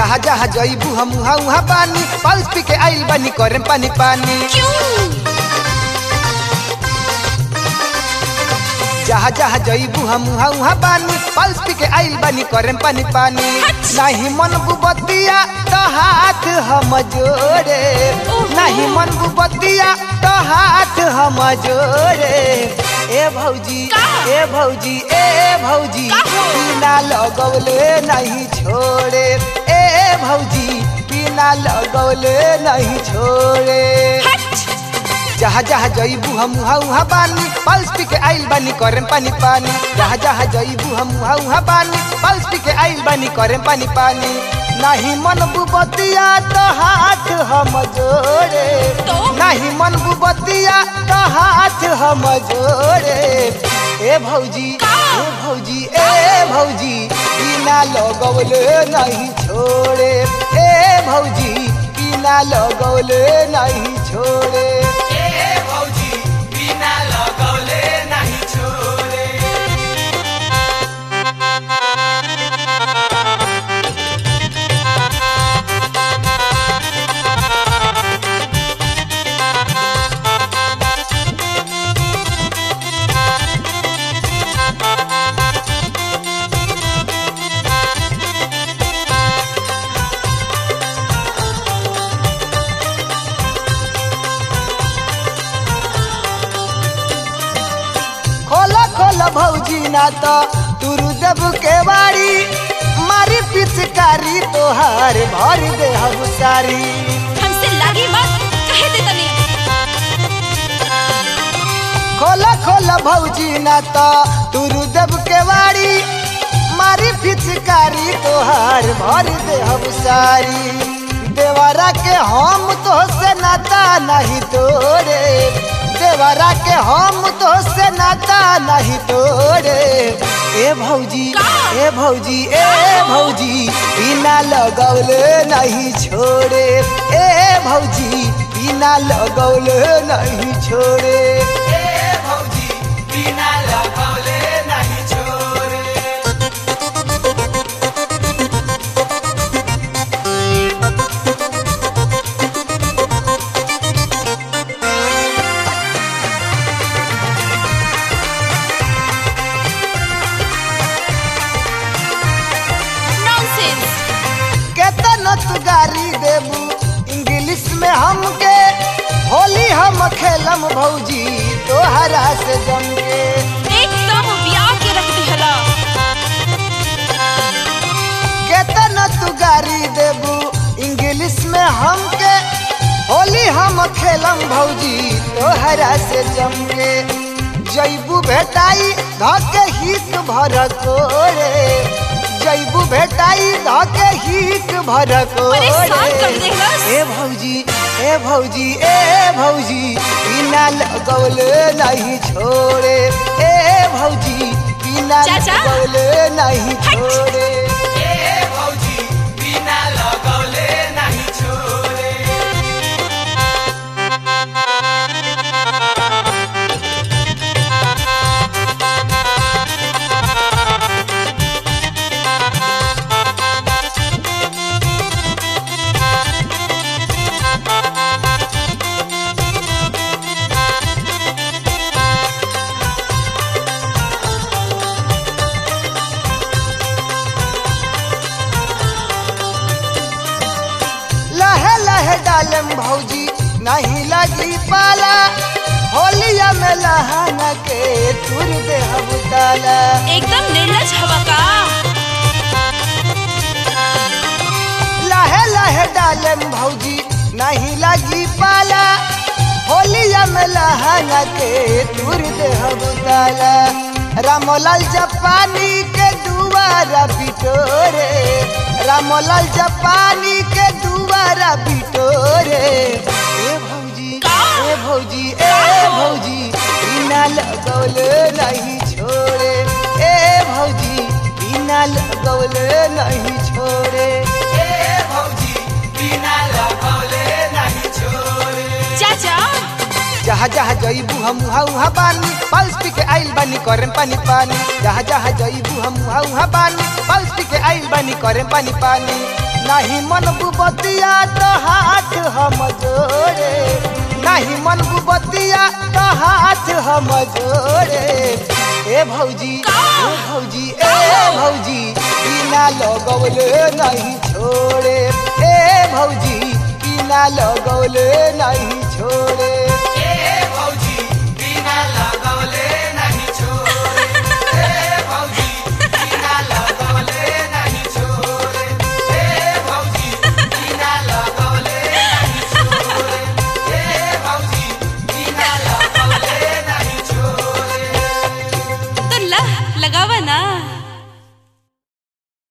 जहाँ जहाँ जईबू हम उहाँ उहाँ पानी पल्स पी के आइल बानी करेम पानी पानी जहाँ जहाँ जईबू हम उहाँ उहाँ पानी पल्स पी के आइल बानी करेम पानी पानी नहीं मन बुबतिया तो हाथ हम जोड़े नहीं मन बुबतिया तो हाथ हम जोड़े ए भौजी ए भौजी ए भौजी बिना लगौले नहीं छोड़े ए भौजी बिना लगौले नहीं छोड़े जहाँ जहाँ जईबू हम उहाँ उहाँ बानी पल्स पी के आइल बानी करेम पानी पानी जहाँ जहाँ जईबू हम उहाँ उहाँ बानी पल्स पी के आइल बानी करेम पानी पानी नहीं मन बुबतिया तो हाथ हम जोड़े नहीं मन बुबतिया तो हाथ हम जोड़े ए भौजी ए भौजी ए भौजी बिना लगौले नहीं छोड़े ए भौजी बिना लगौले नहीं छोड़े खोला खोला भौजी ना तो तुरु देव के बाड़ी मारी पिचकारी तोहार भर दे हम सारी हमसे लागी मत कहे दे तनी खोला खोला भौजी ना तो तुरु देव के बाड़ी मारी पिचकारी तोहार भर दे हम सारी देवरा के हम तो से नाता नहीं तोरे देवरा के हम तो से नाता नहीं तोरे ए भौजी ए भौजी ए भौजी बिना लगौले नहीं छोड़े ए भौजी बिना लगौले नहीं छोड़े ए भौजी बिना लगौले नहीं छोड़े नॉनसेंस केतना तू गारी देबू इंग्लिश में हमके होली हम खेलम भौजी तोहरा से जम के एकदम ब्याह के रख दिहला केतना तू गारी देबू इंग्लिश में हमके होली हम खेलम भौजी तोहरा से जम के जैबू भेटाई धके हित भर कोरे जैबू भेटाई धके हित भर परेशान कर कोरे देहलस। ए भौजी ए भौजी ए भौजी बिना लगौले नहीं छोड़े ए भौजी बिना चाचा। लगौले नहीं हट। छोड़े लहे लहे डालम भौजी नहीं लगी पाला होलिया में लहाना के तुर दे हम डाला एकदम निर्लज हवा का लहे लहे डालम भौजी नहीं लगी पाला होलिया में लहाना के तुर दे हम डाला रामलाल जापानी के दुआरा बिटोरे रामलाल जापानी के दुआरा बिटोरे ए भौजी ए भौजी ए भौजी बिना लगौले नहीं छोड़े ए भौजी बिना लगौले नहीं छोड़े ए भौजी बिना लगौले नहीं छोड़े चाचा जहाँ जहाँ जईबू हम उहाँ उहाँ बानी पल्स पी के आइल बानी करेम पानी पानी जहाँ जहाँ जईबू हम उहाँ उहाँ बानी पल्स पी के आइल बानी करेम पानी पानी नहीं मन बुबतिया तो हाथ हम जोड़े नहीं मन बुबतिया तो हाथ हम जोड़े ए भौजी ए भौजी ए भौजी बिना लगौले नहीं छोड़े ए भौजी बिना लगौले नहीं छोड़े